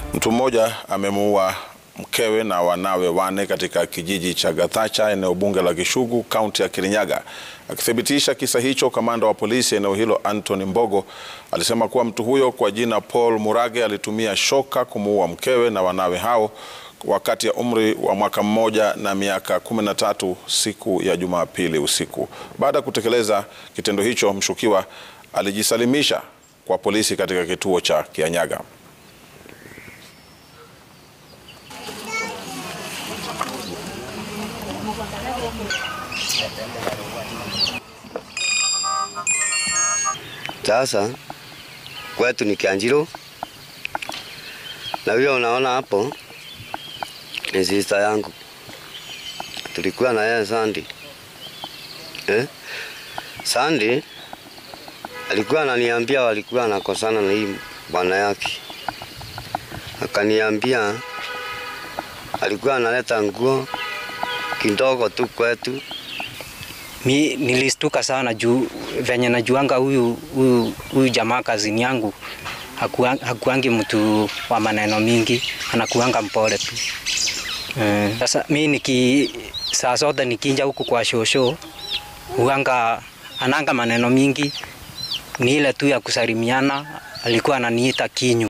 Mtu mmoja amemuua mkewe na wanawe wane katika kijiji cha Gathacha eneo bunge la Kishugu kaunti ya Kirinyaga. Akithibitisha kisa hicho, kamanda wa polisi eneo hilo Anthony Mbogo alisema kuwa mtu huyo kwa jina Paul Murage alitumia shoka kumuua mkewe na wanawe hao wakati ya umri wa mwaka mmoja na miaka kumi na tatu siku ya Jumapili usiku. Baada ya kutekeleza kitendo hicho, mshukiwa alijisalimisha kwa polisi katika kituo cha Kianyaga. Sasa kwetu ni Kianjiro, na vile unaona hapo ni sister yangu, tulikuwa na yeye Sandi eh? Sandi alikuwa ananiambia walikuwa anakosana na hii bwana yake, akaniambia alikuwa analeta nguo kidogo tu kwetu Mi nilistuka sana juu venye najuanga huyu huyu huyu jamaa kazini yangu hakuangi, hakuangi mtu wa maneno mingi, anakuanga mpole tu. Sasa uh, mi niki saa zote nikinja huku kwa shosho huanga ananga maneno mingi, ni ile tu ya kusalimiana. Alikuwa ananiita kinyu